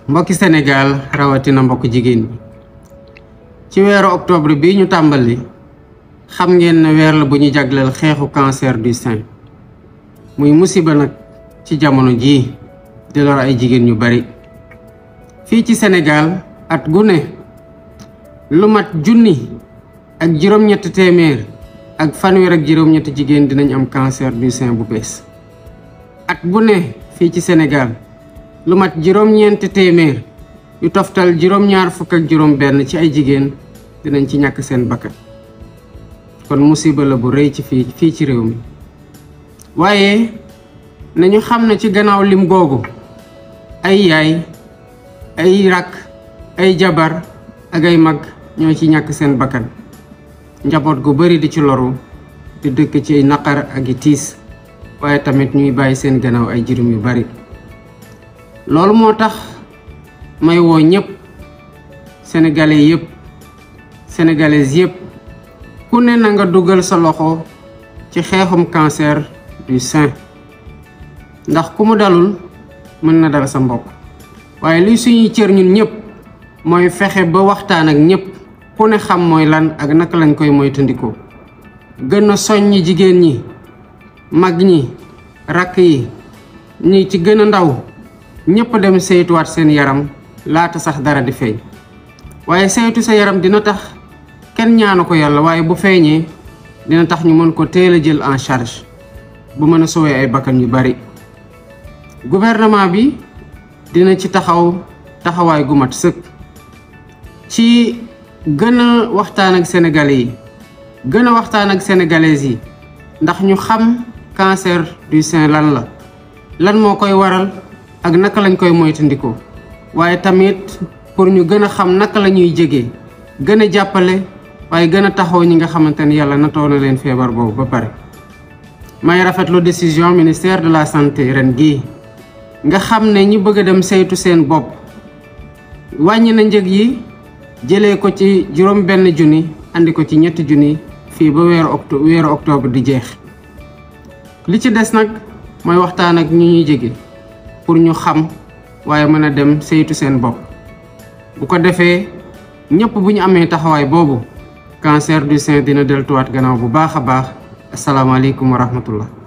mbokki Sénégal rawatina mbokk jigéen ñi ci weeru octobre bi ñu tàmbali xam ngeen ne weer la bu ñu jagleel xeexu cancer du sein muy musiba nag ci jamono jii di lor ay jigéen ñu bari fii ci Sénégal at gu ne lu mat junni ak juróom-ñetti téeméer ak fanweer ak juróom-ñetti jigéen dinañ am cancer du sein bu bees at bu ne fii ci Sénégal lu mat juróom-ñeenti téeméer yu toftal juróom-ñaar fukk ak juróom-benn ci ay jigéen dinañ ci ñàkk seen bakkan kon musiba la bu rëy ci fii fii ci réew mi waaye nañu xam ne ci gannaaw lim googu ay yaay ay rakk ay jabar ak ay mag ñoo ci ñàkk seen bakkan njaboot gu bari di ci loru di dëkk ci naqar ak i tiis waaye tamit ñuy bàyyi seen gannaaw ay jirim yu bari loolu moo tax may woo ñëpp sénégalais yëpp sénégalaises yëpp ku ne na nga dugal sa loxo ci xeexum cancer du sein ndax ku mu dalul mën na dal sa mbokk waaye li suñuy cër ñun ñëpp mooy fexe ba waxtaan ak ñëpp ku ne xam mooy lan ak naka lañ koy moytandikoo gën a soññi jigéen ñi mag ñi rakk yi ñi ci gën a ndaw ñëpp dem saytuwaat seen yaram laata sax dara di feeñ waaye saytu sa yaram dina tax kenn ñaanu ko yàlla waaye bu feeñee dina tax ñu mën ko teel a jël en charge bu mën a sowee ay bakkan yu bari gouvernement bi dina ci taxaw taxawaay gu mat sëkk ci gën a waxtaan ak sénégalais yi gën a waxtaan ak sénégalaises yi ndax ñu xam cancer du sein lan la lan moo koy waral ak naka lañ koy moytandikoo waaye tamit pour ñu gën a xam naka la ñuy jege gën a jàppale waaye gën a taxaw ñi nga xamante ni yàlla natoo na leen feebar boobu ba pare. may rafetlu décision ministère de la santé ren gii nga xam ne ñi bëgg a dem saytu seen bopp wàññi na njëg yi jëlee ko ci juróom benn junni andi ko ci ñetti junni fii ba weeru octo weeru octobre di jeex li ci des nag mooy waxtaan ak ñi ñuy jege. pour ñu xam waaye mën a dem saytu seen bopp bu ko defee ñëpp bu ñu amee taxawaay boobu cancer du sein dina deltuwaat gannaaw bu baax a baax asalaamaaleykum wa rahmatullah